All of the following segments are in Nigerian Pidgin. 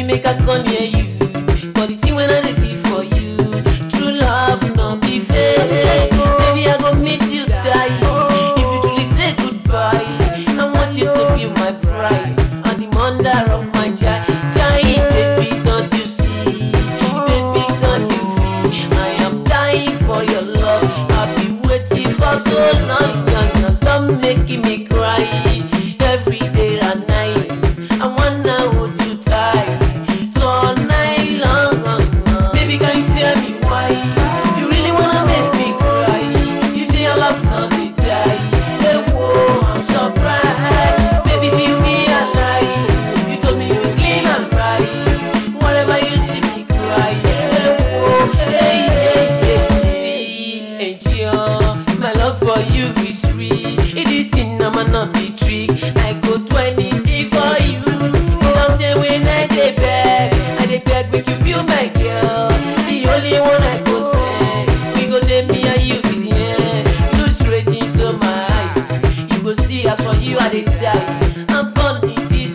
make I come near you. But the thing when I dey feel for you, true love no be fake. Baby, I go miss you die. If you truly say goodbye, I want you to be my bride and the mother of my child. Child, baby, don't you see? Baby, don't you feel? I am dying for your love. I've been waiting for so long. Now stop making me cry every day and night. I wanna hold you tight so all night long. Baby, can you tell me why? You really wanna make me cry? You say your love not dey die. Hey, whoa, I'm surprised. Baby, do you be alive? You told me you were clean and right. Whenever you see me cry, hey, whoa, hey, hey, hey. See, angel, my love for you is real. It is in I'm not be trick. I go do anything for you. You know, say when I dey beg, I dey beg make you be my girl. The only one I go say, we go dey me and you in the end. Look straight into my eyes. You go see as for you I dey die. I'm burning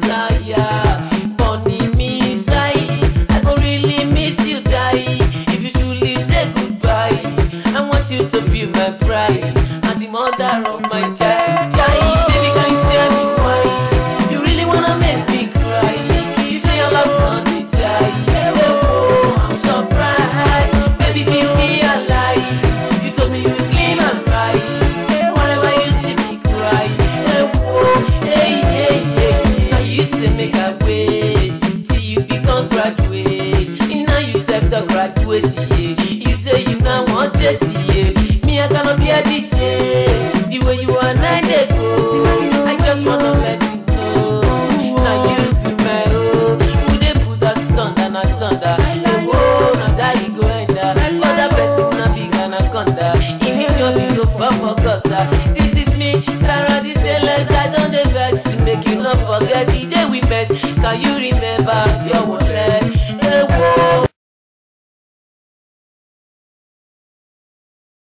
desire, burning me inside. I go really miss you die. If you truly say goodbye, I want you to be my bride and the mother of my child. Child, baby, can you tell me why? You really wanna make me cry? You say your love not dey die. Oh, I'm surprised. Baby, give me a lie. You told me you were clean and right. Whenever you see me cry, hey, whoa, hey, hey, hey. Now you say make I wait till you become graduate. Now you said to graduate, yeah. You say you now want it, yeah. Me, I cannot be a this shit. The way you are, nine day go. I just wanna let you know. Now you be my own. Who they put us thunder, not thunder. Hey, whoa, now that you go enter. Other person, na big anaconda. If you know me, go for for gutter.